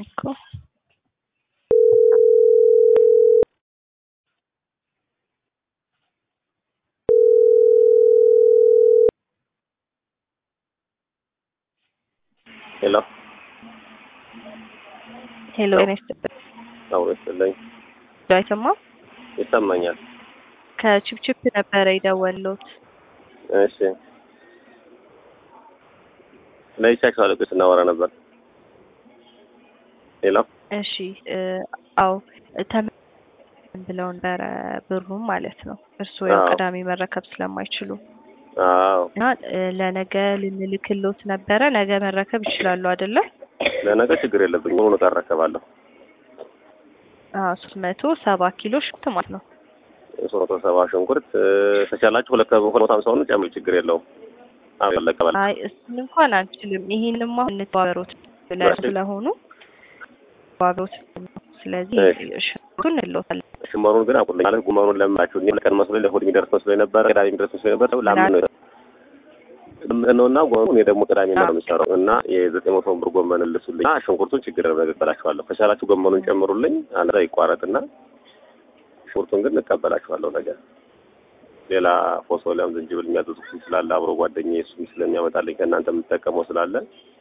እኮ ሄሎ ሄሎ ጤና ይስጥልኝ። አውሮ ይስጥልኝ። አይሰማም? ይሰማኛል። ከቺፕቺፕ ነበረ የደወልኩት። እሺ ለይቻችሁ አለቆች ስናወራ ነበር። ሄሎ እሺ እ አዎ ተመን ብለው ነበረ ብሩም ማለት ነው። እርስዎ ያው አዎ። ቅዳሜ መረከብ ስለማይችሉ አዎ እና እ ለነገ ልንልክሎት ነበረ። ነገ መረከብ ይችላሉ አይደለ? ለነገ ችግር የለብኝ ሆኖ እረከባለሁ። አዎ ሶስት መቶ ሰባ ኪሎ ሽንኩርት ማለት ነው። ሶስት መቶ ሰባ ሽንኩርት እ ከቻላችሁ ሁለት ከ- ሁለት መቶ ሀምሳውን ጨምር ችግር የለውም። አዎ ይለቀባል። አይ እሱን እንኳን አንችልም። ይሄንንም አሁን እንተባበሩት ብለን እሺ። ስለሆኑ ተባበሩት። ስለዚህ እሺ። ሽንኩርቱን እንልዎታለን። ሽመሩን ግን አቁልኝ ማለት ጉመሩን ለምናችሁ እኔ ለቀን መስሎኝ ለእሑድ የሚደርስ መስሎኝ ነበረ። ቅዳሜ የሚደርስ መስሎኝ ነበረ። ለአምስት ነው ነው እና ጎመኑ እኔ ደግሞ ቅዳሜ ነው የሚሰራው እና የዘጠኝ መቶ ብር ጎመን ልሱልኝ እና ሽንኩርቱን ችግር ነው እቀበላችኋለሁ። ከቻላችሁ ጎመኑን ጨምሩልኝ። አንድ ላይ ይቋረጥና ሽንኩርቱን ግን እቀበላችኋለሁ ነገር ሌላ ፎሶሊያም ዝንጅብል የሚያዘዙት ስላለ አብሮ ጓደኛዬ እሱም ስለሚያመጣልኝ ከእናንተ የምጠቀመው ስላለ